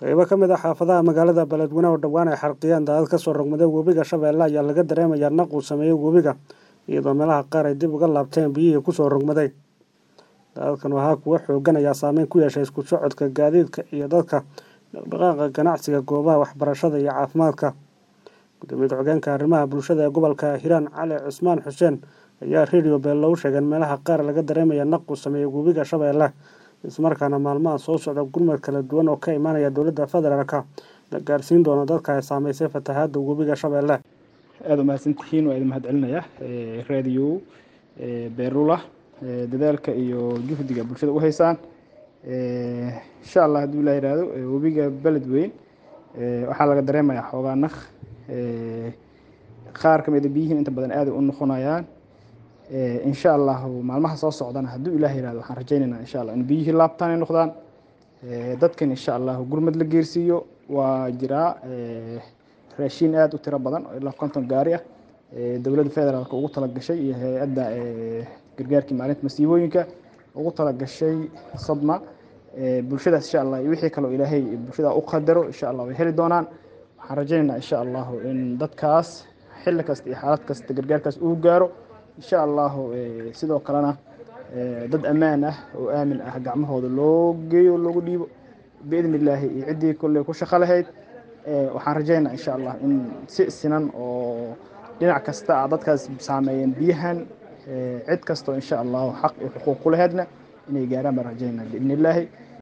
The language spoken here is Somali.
qaybo ka mid ah xaafadaha magaalada beledweyne oo dhowaan ay xarqiyeen daadad kasoo rogmaday webiga shabeelle ayaa laga dareemayaa naq uu sameeyey webiga iyadoo meelaha qaar ay dib uga laabteen biyihii kusoo rogmaday daadadkan waxaa kuwa xoogan ayaa saameyn ku yeeshay isku socodka gaadiidka iyo dadka dhaqdhaqaaqa ganacsiga goobaha waxbarashada iyo caafimaadka gudoomiye ku-xigeenka arrimaha bulshada ee gobolka hiiraan cali cusmaan xuseen ayaa radio beello u sheegeen meelaha qaar laga dareemaya naq uu sameeyey webiga shabeelle ismarkaana maalmaha soo socda gurmad kala duwan oo ka imaanaya dowladda federaalka la gaarsiin doono dadka ay saameysay fatahaadda webiga shabeelle aada u mahadsantihiin waa idin mahad celinaya radio beerula dadaalka iyo juhdiga bulshada u haysaan insha allah hadduu ilaa yihahdo webiga beledweyn waxaa laga dareemayaa xoogaa naq qaar ka mida biyihiin inta badan aaday u noqonayaan insha allahu maalmaha soo socdana hadduu ilaah yihahdo waxaan rajaynaynaa insha allah in biyihii laabtaan ay noqdaan dadkan insha allahu gurmad la geersiiyo waa jiraa raashiin aada u tiro badan oo ilaa konton gaari ah dowladda federaalka ugu talagashay iyo hay-adda gargaarkii maalinta masiibooyinka ugu talagashay sadma bulshadaas insha allah iyo wixii kaloo ilaahay bulshada u qadaro insha allah way heli doonaan waxaan rajaynaynaa insha allahu in dadkaas xilli kasta iyo xaalad kasta gargaarkaas uu gaaro insha allahu sidoo kalena dad ammaan ah oo aamin ah gacmahooda loo geeyo loogu dhiibo biidni illaahi iyo ciddii kolley ku shaqo lahayd waxaan rajaynaa insha allah in si sinan oo dhinac kasta a dadkaas saameeyeen biyahan cid kastoo insha allahu xaq iyo xuquuq ku laheydna inay gaaraan baan rajaynaa biidni illaahi